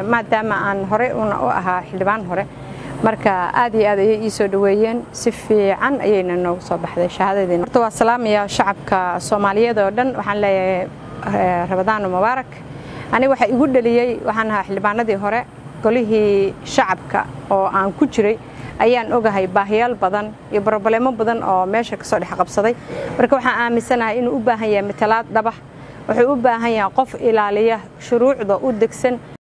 maadaama aan horey una u ahaa xildhibaan hore marka aad iyo aad ayay ii soo dhoweeyeen si fiican ayayna noogu soo baxday shahaadadeena horta waa salaamaya shacabka soomaaliyeed oo dhan waxaan leeyahay rabadaano mubaarak aniga waxaa igu dheliyey waxaan ahaa xildhibaanadii hore golihii shacabka oo aan ku jiray ayaan ogahay baahiyaal badan iyo broblemo badan oo meesha kasoo dhex qabsaday marka waxaan aaminsanahay inuu u baahan yahay matalaad dhabax wuxuu u baahan yahay qof ilaaliya shuruucda u degsan